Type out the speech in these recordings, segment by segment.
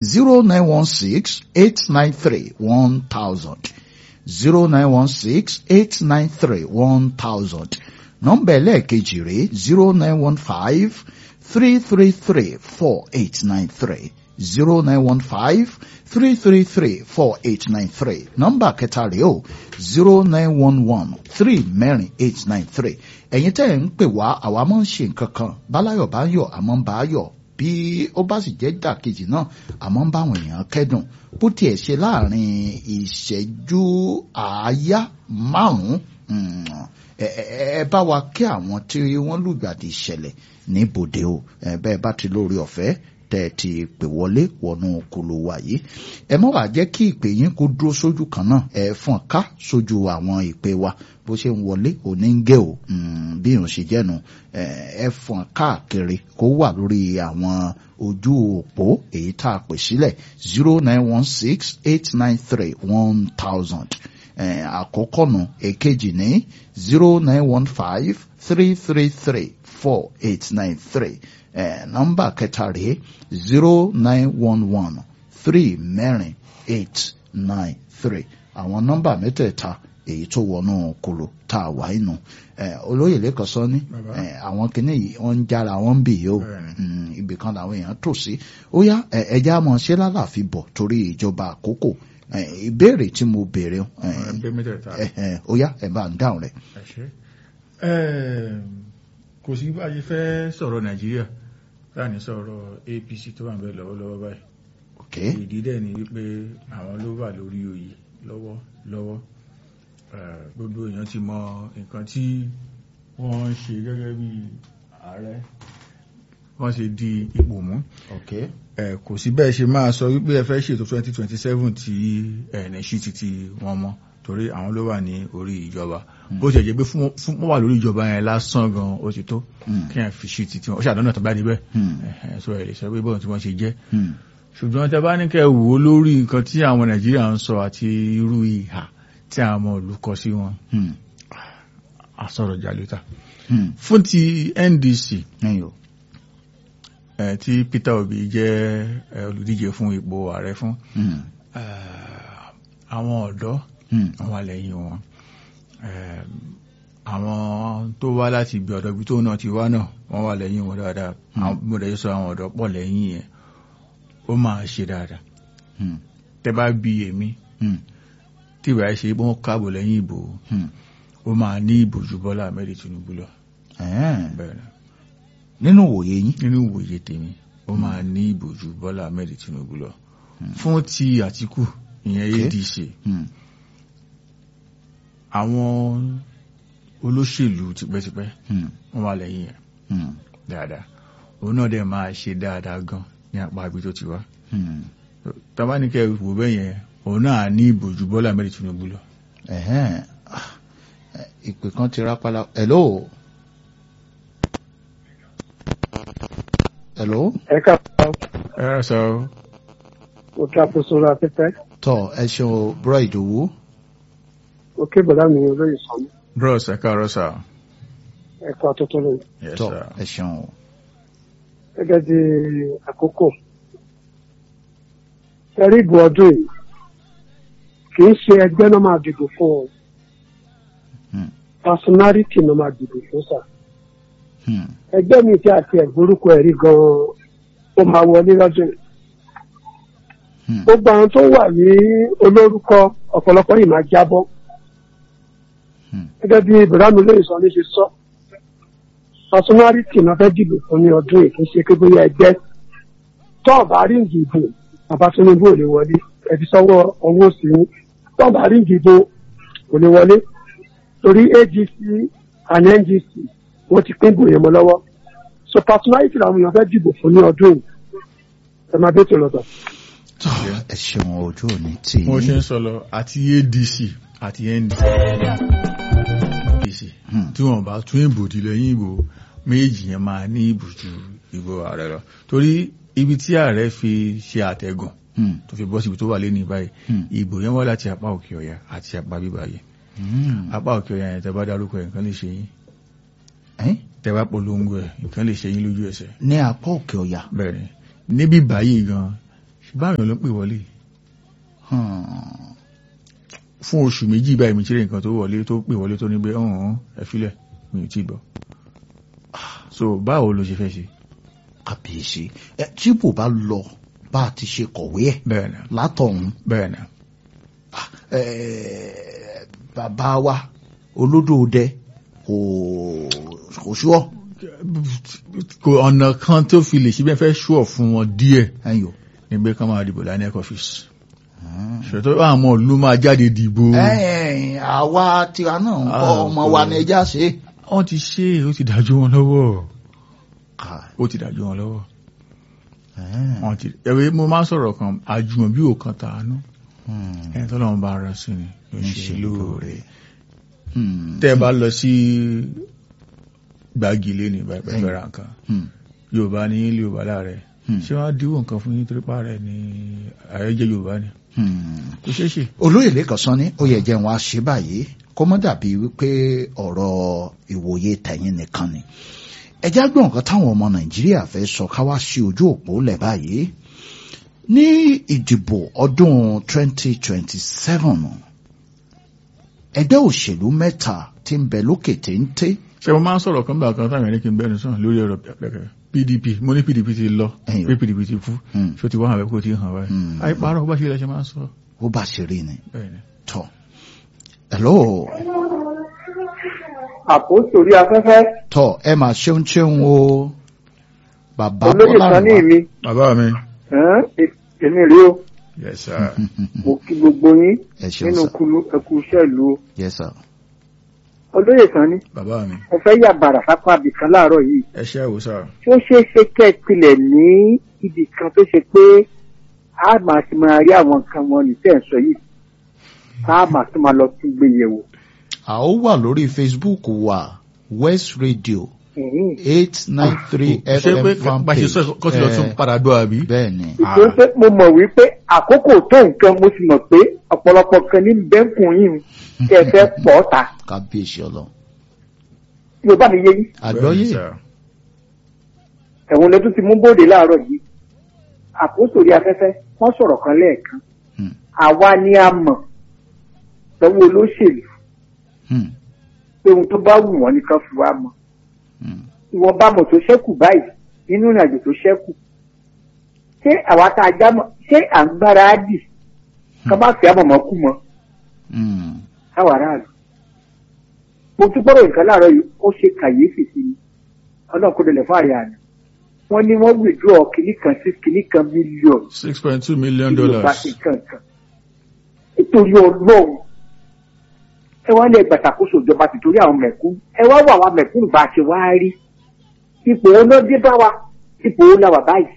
zero nine one six eight nine three one thousand zero nine one six eight nine three one thousand nọ́mbà ẹlẹ́ẹ̀kejì rèé zero nine one five three three three four eight nine three zero nine one five three three three four eight nine three nọ́mbà kẹta rèé o zero nine one one three mẹ́rin eight nine three ẹ̀yin tẹ́ ẹ̀ ń pè wá àwa máa ń ṣe nǹkan kan báláyọ̀ bá ń yọ̀ àmọ́ ń bá a yọ̀ bí ó bá sì jẹ́ dàkejì náà àmọ́ ń bá àwọn èèyàn kẹ́dùn bó tiẹ̀ ṣe láàrin ìṣẹ́jú àáyá márùn-ún ẹ ẹ bá wa kí àwọn tí wọ́n lùgbàdì ìṣẹ̀lẹ̀ ní bòde o ẹ bẹ́ẹ̀ bá ti lórí ọ̀fẹ́ tẹ́ ẹ ti pè wọlé wọnú kolo wa yìí ẹ má wàá jẹ́ kí ìpè yín kó dúró sójú kan náà ẹ fọ́n ká sójú àwọn ìpè wa bó ṣe ń wọlé òní ń gé o bí ìrùn ṣe jẹ́nu ẹ fọ́n káàkiri kó wà lórí àwọn ojú òpó èyí tá a pè sílẹ̀ zero nine one six eight nine three one thousand àkọ́kọ́ nù èkejì ní zero nine one five three three three four eight nine three nọ́mbà kẹta rèé zero nine one one three mẹ́rin eight nine three àwọn nọ́mbà mẹ́tẹ̀ẹ̀ta èyí tó wọnú kolo tá a wà inú olóyè lẹ́kọ̀ọ́ sọ ní àwọn kìnnì yìí wọ́n ń jára wọ́n ń bì yìí o ibì kan làwọn èèyàn tò sí ó yá ẹja mọ̀ ṣé lálàáfíà bọ̀ torí ìjọba àkókò ìbéèrè tí mo béèrè ó yá ẹ bá ń dáhùn rẹ̀. kò sí bá a ṣe fẹ́ sọ̀rọ̀ nàìjíríà láàní sọ̀rọ̀ apc tó wà ń bẹ lọ́wọ́lọ́wọ́ báyìí ìdí dẹ̀ ni wípé àwọn ló wà lórí oyè lọ́wọ́ lọ́wọ́ gbogbo èèyàn ti mọ nǹkan tí wọ́n ń ṣe gẹ́gẹ́ bí ààrẹ wọ́n ṣe di ipò mú kò sí bẹ́ẹ̀ ṣe máa sọ wípé ẹ fẹ́ ṣètò 2027 tí ẹ̀ẹ́nì sí ti ti wọn mọ́ torí àwọn ló wà ní orí ìjọba bó ṣe jẹ́ pé fún wọ́n wà lórí ìjọba yẹn lásán gan ó ti tó kí ẹ̀ fi ṣe ti tiwọn ó ṣàdánù tó bá níbẹ̀ so ẹ̀ lè sọ pé bọ́ọ̀ tí wọ́n ṣe jẹ́ ṣùgbọ́n tẹ bá ní kẹ́ wò ó lórí nǹkan tí àwọn nàìjíríà ń sọ àti irú ìhà tí àwọn ọmọ ìlú kọ sí wọn àsọ̀rọ̀ jàlúta fún ti ndc tí peter obi jẹ́ olùdíje fún ipò ààrẹ fún àwọn ọ̀dọ́ wọ́n wà lẹ́yìn wọn àwọn tó wá láti ibi ọ̀dọ́ ibi tó náà ti wá náà wọ́n wà lẹ́yìn wọn dáadáa mo dẹ̀ sọ àwọn ọ̀dọ́ pọ̀ lẹ́yìn yẹn ó máa ṣe dáadáa tẹ́ bá bí èmi tí ìwà ṣe wọ́n káàbọ̀ lẹ́yìn ìbò ó máa ní ìbò ju Bọ́lá Ahmed Tinubu lọ nínú òye yín nínú òye tèmi ó máa ní ìbò ju Bọ́lá Ahmed Tinubu lọ fún ti Àtíkù ìyẹn ADC àwọn olóṣèlú tipẹ́tipẹ́ wọ́n wà lẹ́yìn ẹ̀ dáadáa òun náà dẹ̀ máa ṣe dáadáa gan ní apá ibi tó ti wá tabanikẹ́ wò bẹ́ẹ̀ yẹn òun náà ní ìbò ju Bọ́lá Ahmed Tinubu lọ. ìpè kan ti rápálá hello. hello. ẹ káàárọ̀. ẹ rà sọ. o kí àkóso ra afẹ́fẹ́. tọ ẹ ṣeun búrọ ìdòwú. o kí bọ̀dá mi olóyè sọnù. bros ẹ káàárọ̀ sà. ẹ kọ́ àtúntò lóyè. yes tọ sir. ẹ ṣeun. gẹ́gẹ́ bí àkókò. ẹ̀rí ìbò ọdún yìí kì í ṣe ẹgbẹ́ náà máa dìbò fún ọ. Hmm. personality náà máa dìbò fún sà. Hmm. ẹgbẹ́ mi tí a ti ẹ̀gbórúkọ ẹ̀rí gan-an ó máa wọlé lọ́dún yìí. Hmm. gbogbo àwọn tó wà ní olórúkọ ọ̀pọ̀lọpọ̀ yìí máa jábọ́. Hmm. gẹ́gẹ́ bí ibrahim lóye sọ ní ṣe sọ personality náà fẹ́ dìbò fún ní ọdún yìí kì í ṣe pé bóyá ẹgbẹ́ tọ́ọ̀bù ríǹgì ìbò bàbá Tinubu ò lè wọlé ẹbí sọ́wọ́ ọwọ́ òsì ní tọ́ọ̀bù ríǹgì ìbò kò lè wọlé torí AGC and NGC wọ́n ti pín bòye mọ́ lọ́wọ́ so personality làwọn èèyàn fẹ́ dìbò fún ní ọdún yìí ẹ máa bẹ́ẹ̀ tó lọ́tọ̀. tọ ẹ ṣeun ojú òní tì mo ṣe í. ń sọ lọ àti adc àti ndc Hmm. tí wọn bá tún ìbò di lẹ́yìn ìbò méjì yẹn máa ní ìbò ju ìbò ààrẹ lọ torí ibi tí ààrẹ fi ṣe àtẹ̀gùn Hmm. tó fi bọ́ síbi tó wà lé ní báyìí Hmm. ìbò yẹn wá láti apá òkè ọ̀yà àti apá bíbá yìí Hmm. apá òkè ọ̀yà yẹn tẹ́ bá dárúkọ ẹ̀ nǹkan lè ṣe yín Ẹ́, tẹ́ bá polongo ẹ̀ nǹkan lè ṣe yín lójú ẹsẹ̀ ní apá òkè ọ̀yà. bẹ́ẹ̀ ni níbí báyìí gan ṣùgbọ́n àwọn èèyàn ló ń pè wọlé Hmm. fún oṣù méjì báyìí mi ṣeré nǹkan tó wọlé tó pè wọlé tó ní pé ọ̀hún ẹ̀fílẹ̀ mi ò tí gbọ́ so báwo ló ṣe fẹ́ ṣe kàbíyèsí ẹ tí bò bá lọ bá a ti ṣe kọ̀wé ẹ̀ bẹ́ẹ̀ ni látọ̀hún bẹ́ẹ̀ ni ẹ, bàbá wa olódòdẹ kò kò ṣúọ kò ọ̀nà kan tó fi lè ṣe bẹ́ẹ̀ fẹ́ ṣúọ̀ fún wọn díẹ̀ ẹyọ. ní pé ká máa dìbò láì nec office ṣètò àwọn ìlú máa jáde dìbò ẹ̀ẹ́n àwa tiwa náà ń kọ́ Ah, ọmọ wa kò- ní ẹja ṣe. wọ́n ti ṣe é ó ti dájú wọn lọ́wọ́ Ká- ó ti dájú wọn lọ́wọ́ ẹ̀ẹ́n, wọ́n ti ẹ̀wẹ̀ mo máa ń sọ̀rọ̀ kan àjùmọ̀ bí òkan tàánú hmm, ẹni tó lọ́wọ́ bá ara sí ni ló ní ṣe ṣe lóore hmm, tẹ́ ẹ bá lọ sí gbági lé ní ìbẹ̀rẹ̀ ra nǹkan hmm, yorùbá ní ilé yorùbá láàrẹ̀ hmm, ṣé wọ́n á díwò nǹkan fún yín torí pààrẹ̀ ní àyẹ́jẹ́ yorùbá ni hmm. kò ṣeé ṣe olóyè lẹ́kàn sọ ní ó yẹ jẹ́ wọn á ṣe báyìí kó mọ́ dàbí wípé ọ̀rọ̀ ìwòye tẹ̀yìn nìkan ni ẹjá gbọ́n nǹkan táwọn ọmọ nàìjíríà fẹ́ sọ ká wá sí ojú òpó lẹ̀ báyìí ní ìdìbò ọdún 2027 ẹgbẹ́ òṣèlú mẹ́ta tí ń bẹ lókè téńté ṣé mo máa ń sọ̀rọ̀ kan bá kan táwọn ẹni kí n bẹ́ẹ̀ nù sàn lórí ọ̀rọ̀ pẹ̀pẹ̀ pdp mo ní pdp ti lọ Ẹ̀yìn. pé pdp ti kú Hmm. ṣó ti wá àwọn ẹ̀kọ́ ti hàn wáyé Hmm. àìparọ́ bá ṣe ilẹ̀ ṣe máa ń sọ ó bá ṣe rí ni bẹ́ẹ̀ ni tọ́ hello àpòsórí afẹ́fẹ́ tọ́ ẹ máa ṣeun ṣeun o bàbá olóyè Bọ́lá kan ní Rìwá. mi bàbá mi ẹ̀ẹ́n, e- èmi rí o yes sir mo kí gbogbo yín ẹ ṣeun nínú sir kulu ẹkú iṣẹ́ ìlú o yes sir olóyè kan ní bàbá mi mo fẹ́ yà bàrà sápá abìkan láàárọ̀ yìí ẹ ṣe àwò sir tí ó ṣeé ṣe kẹ́ ẹ pilẹ̀ ní ibì kan tó ṣe pé a máa ti máa rí àwọn nǹkan wọn ní tẹ̀ ń sọ yìí tá a máa tún máa lọ tún gbé yẹ̀wò. a ó wà lórí facebook wa west radio Mhm. eight nine three ṣé pé fm fan bá ṣe page sọ kó ti lọ tún padà gbọ́ àbí bẹ́ẹ̀ ni ìṣòro pé mo mọ̀ wípé àkókò tó nǹkan mo sì mọ̀ pé ọ̀pọ̀lọpọ̀ kan ní bẹ́ńkùn yìí kí ẹ fẹ́ pọ̀ ta kábíyèsí ọlọ́run yóò bá mi yé yín àgbọ́yé Bẹ́ẹ̀ ni, sir. ẹ̀wọ̀n lẹ́tún ti mú bóde láàárọ̀ yìí àkósòrí afẹ́fẹ́ wọ́n sọ̀rọ̀ kan lẹ́ẹ̀kan Hmm. àwa ni a mọ̀ lọ́wọ́ olóṣèlú Hmm, pé ohun tó bá wù wọ́n nìkan fi wá mọ̀ hmm, ìwọ̀nba mọ̀ tó ṣẹ́kù báyìí nínú ìrìnàjò tó ṣẹ́kù ṣé àwa tá a já mọ̀ ṣé à ń gbára á dì ká má fi àmọ̀mọ́ kú mọ́ hmm. káwa aráàlú mo tún gbọ́dọ̀ nǹkan láàárọ̀ yìí ó ṣe kàyéfì sí mi ọlọ́run kó dẹlẹ̀ fún àrẹ àná wọ́n ní wọ́n withdraw kìíní kan sí kìíní kan mílíọ̀nù six point two million tí yorùbá dollars ṣe kankan nítorí ọlọ́run ẹ wá lẹ gbàtàkóso ìjọba tìtorí àwọn mẹ̀kúnnù ẹ wá wà wá mẹ̀kúnnù bá a ṣe wá rí ipò wo náà dé bá wa ipò wo la wà báyìí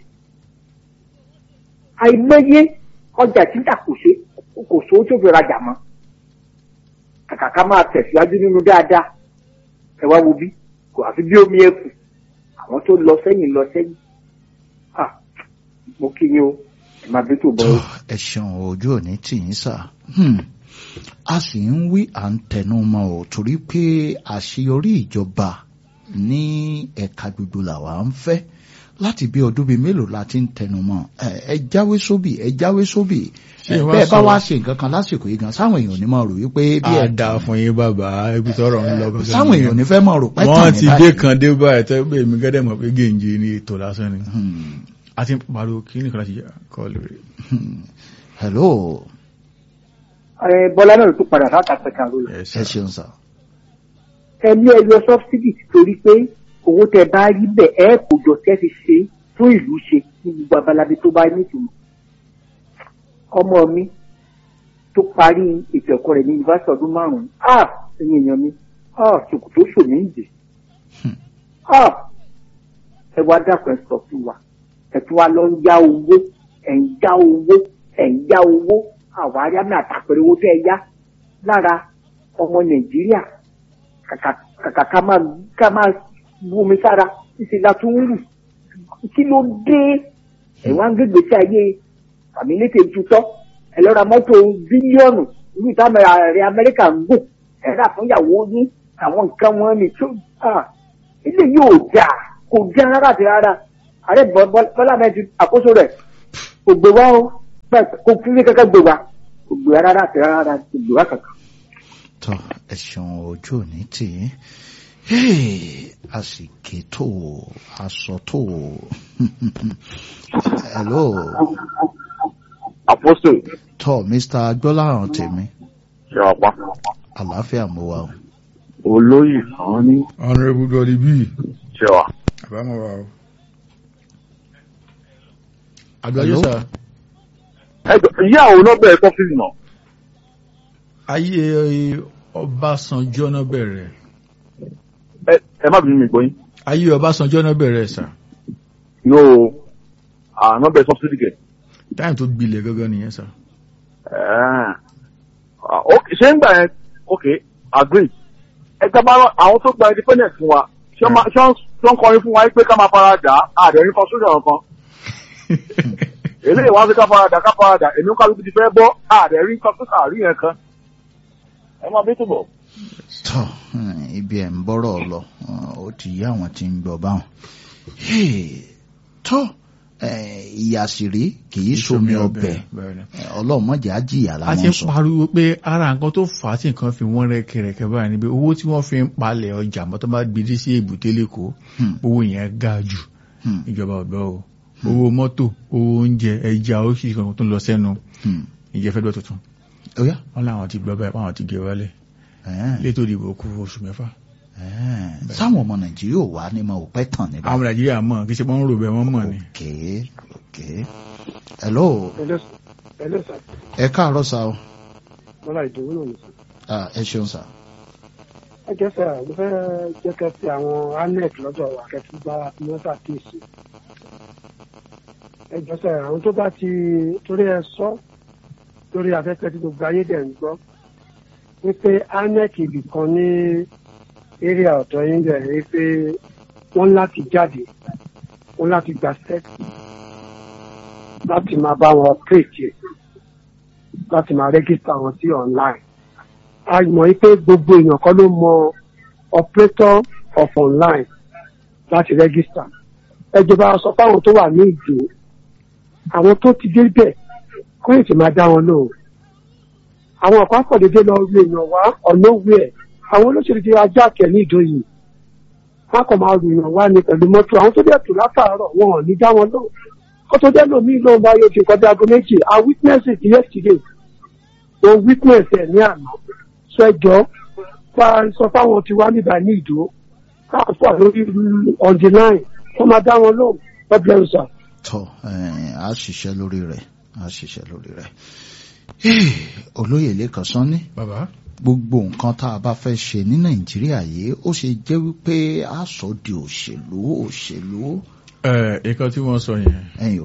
àìmọye ọjà títà kò ṣe kò sówó tó fi rajà mọ́ kàkà ká máa tẹ̀síwájú nínú dáadáa ẹ wá wo bí kò àfi bí omi ẹkù àwọn tó lọ sẹ́yìn lọ sẹ́yìn ah mo kí yín o ẹ máa bí tó bọ̀ tó o. ẹ ṣeun ojú òní tì yín sà Hmm. a sì ń wí à ń tẹnu mọ́ ò torí pé àṣeyọrí ìjọba ní ẹ̀ka gbogbo làwa ń fẹ́ láti bí ọdún bíi mélòó la ti ń tẹnu mọ́ ẹ ẹ jáwé sóbì ẹ jáwé sóbì Ṣé ẹ wá bẹ́ẹ̀ bá sọ- wá ṣe nǹkan kan lásìkò yìí gan sáwọn èèyàn ò ní máa rò wípé bí ẹ á dáa fún yín bàbá ibi tọrọ ń lọ gangan sáwọn èèyàn ò ní fẹ́ máa rò pẹ́ wọ́n ti dé kan dé báyìí tẹ́ pé èmi gẹ́dẹ̀ mọ̀ pé gèǹjì ni ètò lásán ni a ti ń pariwo kí nìkan láti kọ́ lórí. hello ẹ bọ́lá náà ló tún padà láti àpẹka ló lọ. Yes, ẹ sir. ṣeun sà ẹ ní ẹ yọ sọ́bsidì torí pé owó tẹ bá rí bẹ́ẹ̀ ẹ kò jọ tẹ́ fi ṣe fún ìlú ṣe ní gbogbo abalabi tó bá nítumọ̀. ọmọ mi tó parí ètò ẹ̀kọ́ rẹ̀ ní yunifásitì ọdún márùn-ún ah ẹ̀yin èèyàn mi ah ṣòkòtò ṣòmí ń dè Hmm. ah ẹ wá dàpọ̀ ẹ sọ fún wa ẹ tún wá lọ ń yá owó ẹ̀ ń yá owó ẹ̀ ń yá owó àwárí àmì àtàpẹ̀rẹ̀ owó tẹ́ ẹ yá lára ọmọ nàìjíríà kàkà kàkà ká máa ká máa bomi sára títí la tún rù kí ló dé ẹ̀ wá ń gbégbé sí ayé fàmílétè tutọ́ ẹ lọ ra mọ́tò bílíọ̀nù irú ìtàn ààrẹ amẹ́ríkà ń gùn ẹ rà fún ìyàwó ní àwọn nǹkan wọn ni tó ah, ilé yóò jà kò já rárá àti rárá ààrẹ Bọ́- Bọ́- bọ́lá mẹ́tì àkóso rẹ̀ kò gbé wá o kò kí ní kankan gbé wá kò gbé wá rárá àti rárá kò gbé wá kankan. tọ ẹ̀sùn ojú òní tì í a sì ké tó aṣọ tó hello Apostle tọ mr agbọ́láhàn tèmi ṣe ọ̀pá. àlàáfíà mo wà o. Olóyè kan ní honourable dọ́ọ̀lì bíi ṣe wà. àbámọ̀ wa o. àgbáyé Hello? sà Ẹjọ́ ìyá òun náà bẹ̀rẹ̀ sọ́fíìsì náà. ayé ọbásanjọ́ náà bẹ̀rẹ̀ Ẹ ẹ má bínú mi gbóyún. ayé ọbásanjọ́ náà bẹ̀rẹ̀ sà Yóò àná bẹ̀rẹ̀ sọ́fíìsì kẹ̀. táyà tó gbilẹ̀ gangan nìyẹn sà. Ẹ̀ẹ́. Ah, ok, Ṣé ń gbà yẹn ok agree. Ẹ gbàgbọ́ àwọn tó gba independence fún wa ṣé wọ́n máa- ṣé wọ́n ṣé wọ́n kọrin fún wa pé ká máa fara dà á àdẹ̀rín constitution kan. Eléyìí wá sí ká fara dà ká fara dà èmi ń kálukú ti fẹ́ bọ́ àdẹ̀rín constitution àrí yẹn kan. Ẹ máa bí túbọ̀. tọ um, ibi ẹ̀ ń bọ́rọ̀ lọ um, ó ti yá àwọn tí ń gbọ́ báwọn. Hey, tọ ìyàsírí kì í somi ọbẹ̀ bẹ́ẹ̀ ni. Eh, ọlọ́run mọ̀jẹ̀ á jìyà a ti láwọn ń sọ. pariwo pé ara nǹkan tó fà á tí nǹkan fi wọ́n rẹ́kẹrẹkẹ báyìí ni pé owó tí wọ́n fi ń palẹ̀ ọjà mọ́tò bá gbèdé sí èbúté lẹ́kọ̀ọ́ Hmm. owó yẹn ga jù Hmm. ìjọba ọ̀dọ́ o owó mọ́tò owó oúnjẹ ẹja oríṣiríṣi kan tó ń lọ sẹ́nu Hmm. ìjẹ́fẹ́ dọ́ tuntun ó yá. wọ́n láwọn ti gbọ́ báyìí wọ́n ti gé wálẹ̀ Eh, létò ìdìbò kú oṣù mẹ́fà eh. sáwọn ọmọ nàìjíríà ò wá ní ma ò pẹ́ tàn níbà. àwọn nàìjíríà mọ̀ kí ṣe wọ́n ń rò bẹ́ẹ̀ wọ́n mọ̀ ni. ok ok hello ẹlẹ́ sà ẹ káàárọ̀ sá o mọ́lá ìdòwú náà ní sà. Ah, ẹ ṣeun sá. ẹ jẹ́ sà mo fẹ́ jẹ́ kẹ́ fi àwọn anec lọ́dọ̀ wa kẹ́tù bá mọ́tà kéèsì. ẹ jẹ́ sà àwọn tó bá ti torí ẹ sọ lórí afẹ́fẹ́ tí gbogbo ayé dẹ̀ ń gbọ́ wípé anec ibì kan ní eré ọ̀dọ́ yín bẹ̀ wípé wọ́n láti jáde wọ́n láti gba sẹ́ẹ̀kì láti máa bá wọn pèsè láti máa rẹ́gísítà wọn sí online a mọ̀ wípé gbogbo èèyàn kan ló mọ operator of online láti rẹ́gísítà ẹjọba sọ fáwọn tó wà ní ìjò àwọn tó ti débẹ̀ kó èsì máa dá wọn lóhùn àwọn ọ̀pá pọ̀dédé lọ rí èèyàn wá ọ̀nà òwe ẹ̀ àwọn olóṣèlú ti ajá kẹ̀ ní ìjọ yìí wọn kàn máa rí èèyàn wá ní pẹ̀lú mọ́tò àwọn tó dẹ̀ tù látàárọ̀ wọn ò ní dá wọn lóhùn kó tó dẹ́ lómi lóhùn báyọ̀ ti kọjá aago méjì i witness it yesterday mo witness ẹ̀ ní àná sọ ẹjọ́ bá a sọ fáwọn tí wá níbà ní ìdó káwọn fún àlórí on the line wọ́n máa dá wọn lóhùn God bless you sir. tọ eh, a ṣiṣẹ́ lórí rẹ̀ a ṣiṣẹ́ lórí rẹ̀. Eh, olóyè lẹ́kàn sanni bàbá gbogbo nǹkan tá a bá fẹ́ ṣe ní nàìjíríà yìí ó ṣe jẹ́ wípé a sọ di òṣèlú òṣèlú ẹ nǹkan tí wọ́n sọ yẹn ẹ̀yìn o.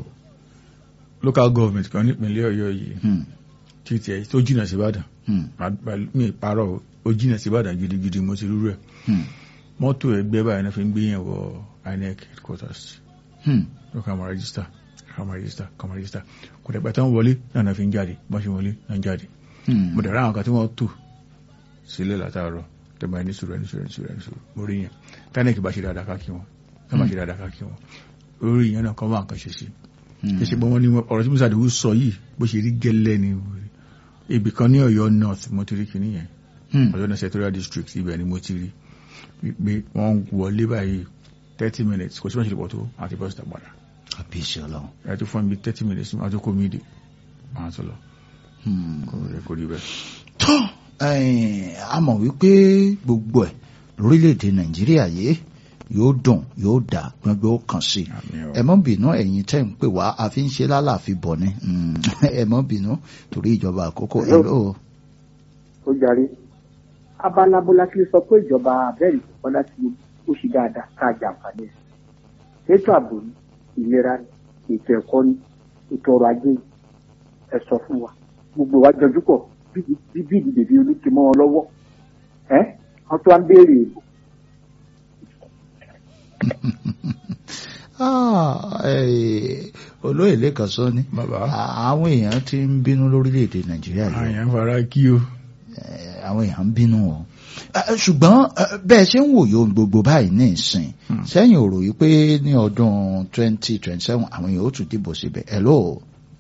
local government kan nípìnlẹ̀ ọ̀yọ́ yìí Hmm, tí tiẹ̀ tó jìnnà sí ìbàdàn hmm, mi ìparọ́ o, ó jìnnà sí ìbàdàn gidigidi mo ti rúrú ẹ̀ hmm, mọ́tò ẹgbẹ́ báyìí náà fi ń gbé yẹn wọ inec headquarters hmm. ló kà máa rẹ́gísítà kà máa rẹ́gísítà kà máa rẹ́gísítà kò dẹ̀ pẹ̀tẹ́ ń wọlé náà náà fi ń jáde bọ́n ṣe wọlé náà ń jáde Hmm. mo dẹ̀ ráwọn kan tí wọ́n tò sílẹ̀ látàárọ̀ tẹ̀ máa ní sùúrù ẹni sùúrù ẹni sùúrù ẹni sùúrù mo rí yẹn tánẹ̀kì bá ṣe dáadáa ká kí wọn tá bá ṣe dáadáa ká kí wọn orí yẹn náà kọ́ wá nǹkan ṣe sí Hmm. kí ṣe pé wọ́n ní ọ̀rọ̀ tí musa dìbò sọ yìí bó ṣe rí gẹ́lẹ́ ni ibì kan ní ọ̀yọ́ north mo ti rí kinní yẹn Hmm. ọ̀yọ́ north senatorial district ibẹ̀ ni mo ti rí pé wọ́n wọlé báyìí thirty minutes kò sí wọ́n ṣe lè pọ̀ tó àti bọ́sítà padà àbíṣe ọlọ́run. ẹ tó fún mi thirty minutes àti kò mí dé àwọn tó lọ Hmm. kò rí kò rí bẹ́ẹ̀. tó eh, a mọ̀ wípé gbogbo ẹ̀ lórílẹ̀‐èdè nàìjíríà yìí yóò dùn yóò dà gbọ́ngbọ́n ó kàn sí i Àmín o. ẹ mọ́ bínú ẹ̀yin tẹ́ ń pè wá a fi ń ṣe lálàáfin bọ̀ ni Hmm. ẹ mọ́ bínú torí ìjọba àkókò ẹ ló ó jarí abalabola kí ló sọ pé ìjọba abẹ́rẹ́ ìfọ̀kọ́lá ti ó ṣe dáadáa ká jàǹfààní ẹ̀ ètò ààbò ní ìlera ní ètò ẹ̀kọ́ ní ètò ọrọ̀ ajé ní ẹ sọ fún wa gbogbo wa jọjú pọ̀ bí bí bí ìdìbò bí olùkí mọ́ ọ lọ́wọ́ ẹ́ wọ́n tún wá ń béèrè ìbò Ah, eh, olóyè lẹ́kàn sọ ni bàbá àwọn èèyàn ti ń bínú lórílẹ̀‐èdè nàìjíríà yìí àyàn fara kí o Eh, àwọn èèyàn ń bínú o Eh, ṣùgbọ́n eh, bẹ́ẹ̀ ṣe ń wòye ohun gbogbo báyìí ní ìsìn Hmm. sẹ́yìn ò ròyìn pé ní ọdún twenty twenty seven àwọn èèyàn ó tún dìbò síbẹ̀ hello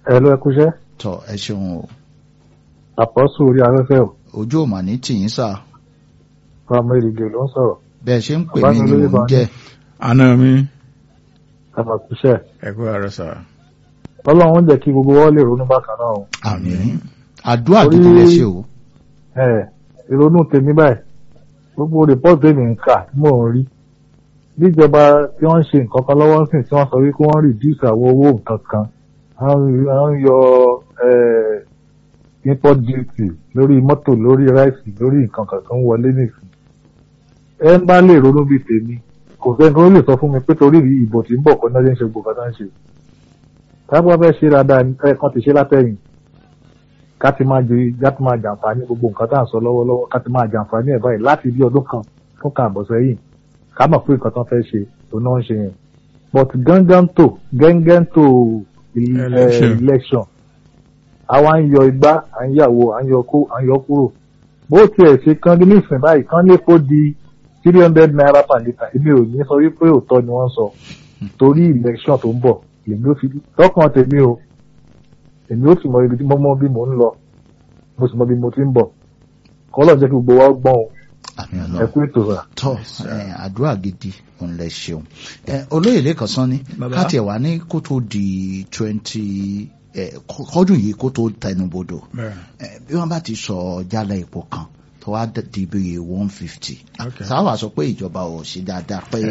ẹ lọ ẹkúṣẹ́ tọ ẹ ṣeun o àpọ́sù orí afẹ́fẹ́ ò ojú ò mà ní tìyín sà fáwọn èrìgè ló ń sọ̀rọ̀ bẹ́ẹ̀ ṣe ń pè Bàbá mí mi ni lórí mò ń bá- jẹ́ àná mi àmàkúṣẹ́ ẹ kú àárọ̀ sà ọlọ́run jẹ́ kí gbogbo wọn lè ronú bákan náà o àmín àdúrà Orí- gidi lẹ ṣe o ẹ ìrònú tèmi báyìí gbogbo rìpọ́ọ̀tì tèmi ń kà tí mò ń rí bíjọba tí wọ́n ń ṣe nǹkan kan lọ́wọ́ sìn tí wọ́n sọ wípé wọ́n reduce àwọn owó nǹkan kan wọ́n ń yọ eh, import duty lórí mọ́tò lórí ráìsì lórí nǹkan kan tó ń wọlé nìsín ẹ ń bá lè ronú bíi tèmi kò sẹ́ni tó lè sọ fún mi pé torí ìbò tí ń bọ̀ kọ́ náà ṣe ń ṣe gbogbo kan náà ń ṣe tábà fẹ́ ṣe dáadáa ẹ̀ kan ti ṣe látẹ̀yìn ká ti máa jẹ ká ti máa jàǹfààní gbogbo nǹkan tá à ń sọ lọ́wọ́lọ́wọ́ ká ti máa jàǹfààní ẹ̀ báyìí láti bí ọdún kan fún kan àbọ̀ sẹ́yìn ká mọ̀ pé nǹkan tó fẹ́ ṣe tó náà ń ṣe yẹn but gángan tó gángan tó il- Election. eh, election àwa ń yọ igbá à ń yàwó à ń yọ kó à ń yọ kúrò bó tiẹ̀ ṣe kán ní nísìnyí báyìí kán lè kó di three hundred naira per litre èmi ò ní sọ wípé òótọ́ ni wọ́n sọ torí election tó ń bọ̀ èmi ò fi lọ́kàn tèmi o èmi ó sì mọ ibi tí mo mọ bí mò ń lọ mo sì mọ bí mo ti ń bọ̀ kọ́lọ̀ jẹ́ kí gbogbo wa gbọ́n o àmín ẹ Ọlọ́run kú ètò rà. tọ ẹ, àdúrà gidi òun lẹ ṣeun ẹ, olóyè lẹ́kàn sán ni Bàbá. káti ẹ̀ wá ní kó tó di twenty kọ́dún yìí kó tó tẹnubodò bẹ́ẹ̀ ẹ, bí wọ́n bá ti sọ jálẹ̀ epo kan tó wá d- di bí one fifty Okay. sáwà sọ pé ìjọba ò ṣe dáadáa pé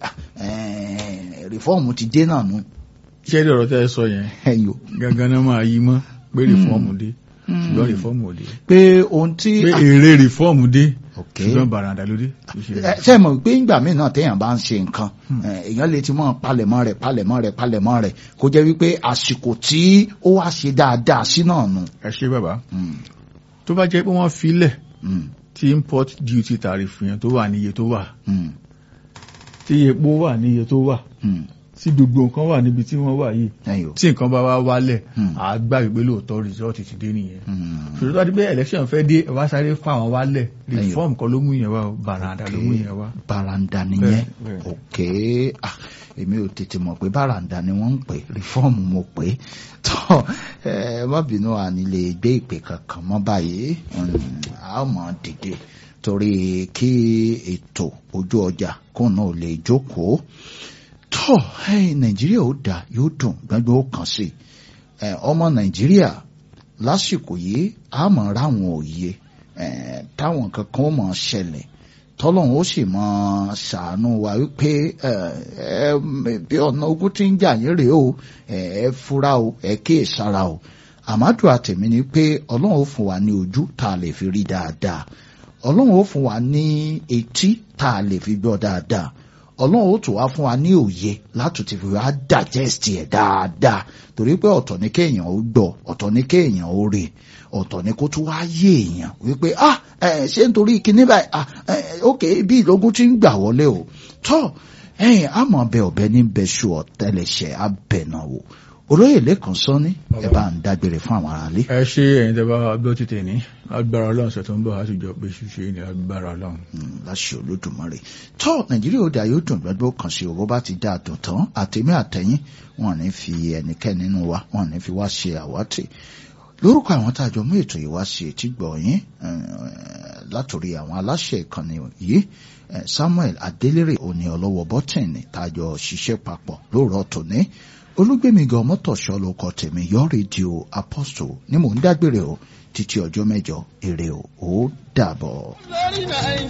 rìfọ́ọ̀mù ti dé náà nù ṣé ẹ̀rí ọ̀rọ̀ tẹ́ ẹ sọ yẹn ẹ̀yọ́ gangan náà máa yí mọ́ pé rìfọ́ọ̀mù dé ṣùgbọ́n rìfọ́ọ̀mù ò dé pé ohun tí pé èrè rìfọ́ọ̀mù dé ok ṣùgbọ́n bàràǹdà ló dé kì í ṣe ẹ ṣe mọ̀ pé ìgbà míì náà téèyàn bá ń ṣe nǹkan ẹ, èèyàn lè ti mọ̀ palẹ̀mọ́ rẹ̀ palẹ̀mọ́ rẹ̀ palẹ̀mọ́ rẹ̀ kó jẹ́ wípé àsìkò tí ó wá ṣe dáadáa sí náà nù. ẹ ṣe bàbá Mm, tó bá jẹ́ pé wọ́n filẹ̀ mm, tí import duty tariff yẹn tó wà ní iye tó wà mm, tí epo wà ní iye tó wà mm. tí gbogbo nǹkan wà níbi tí wọ́n wà yìí ẹ̀yọ́ tí nǹkan bá wá wálẹ̀ Hmm. àgbà ìgbé lóòótọ́ result ti dé nìyẹn Mm. ṣòro tó wá di pé election fẹ́ dé ẹ wá sáré fún àwọn wálẹ̀ reform kan ló mú yẹn wá o bàràǹdà ló mú yẹn wá. baranda nìyẹn Bẹ́ẹ̀, bẹ́ẹ̀. ok ah èmi ò tètè mọ̀ pé baranda ni wọ́n ń pè rìfọ́ọ̀mù mo pè é tọ́ ẹ má bínú àní lè gbé ìpè kankan mọ́ báyìí Mm, a ó mọ̀ dìde torí kí ètò ojú ọjà kóun náà lè jókòó tọ́ ẹ nàìjíríà ó dà yóò dùn gbẹ́gbẹ́ ó kàn sí ẹ ọmọ nàìjíríà lásìkò yìí a mọ̀ ráwọn òye ẹ táwọn kankan ó mọ̀ ṣẹlẹ̀ tọ́lọ́run ó sì mọ ṣàánú wa wípé ẹ ẹ bí ọ̀nà ogun tí ń jà yín rèé o ẹ ẹ fura o ẹ kíyè sára o àmádù àtẹ̀mí ni pé ọlọ́run ó fún wa ní ojú tá a lè fi rí dáadáa ọlọ́run ó fún wa ní etí tá a lè fi gbọ́ dáadáa ọlọ́run ó tún wá fún wa ní òye láti ti fi wá digest ẹ̀ dáadáa torí pé ọ̀tọ̀ ní kéèyàn ó gbọ́ ọ̀tọ̀ ní kéèyàn ó rí ọ̀tọ̀ ní kó tún wá yé èèyàn wípé ah ẹ ṣé nítorí kinní báyìí ah ẹ ok bí ìlógún ti ń gbà wọlé o tọ́ ẹ̀yìn àmọ́ ọbẹ̀ ọ̀bẹ ní bẹ́ṣù ọ̀tẹ́lẹ̀ṣẹ̀ abẹ̀nà wò olóyè lẹ́kàn sọ́ni ẹ bá ń dágbére fún àwọn aráalé. ẹ ṣe ẹ̀yin tẹ́ bá gbọ́ títẹ̀ ní agbára ọlọ́run ṣe tó ń bọ̀ á sì jọ pé ṣíṣe ní agbára ọlọ́run. Mm, láṣẹ olódùmarè tó nàìjíríà ó dà yóò dùn gbẹgbẹ kan sí owó bá ti dá a dùn tán àtẹmí àtẹyìn wọn ní fi ẹnikẹ́ni nínú wa wọn ní fi wá ṣe àwátì lórúkọ àwọn tá a jọ mú ètò yìí wá sí etí gbọ̀nyìn látòrí àwọn aláṣẹ ìkànnì yìí eh, samuel adélèrè òní ọlọ́wọ́ bọ́tìnì tá a jọ ṣiṣẹ́ papọ̀ lóòrọ̀ tòní olúgbèmígan mọ́tòṣọ́ ló kọ tèmi yọ rédíò apostle ni mò ń dágbére o títí ọjọ́ mẹ́jọ èrè o ó dàbọ̀.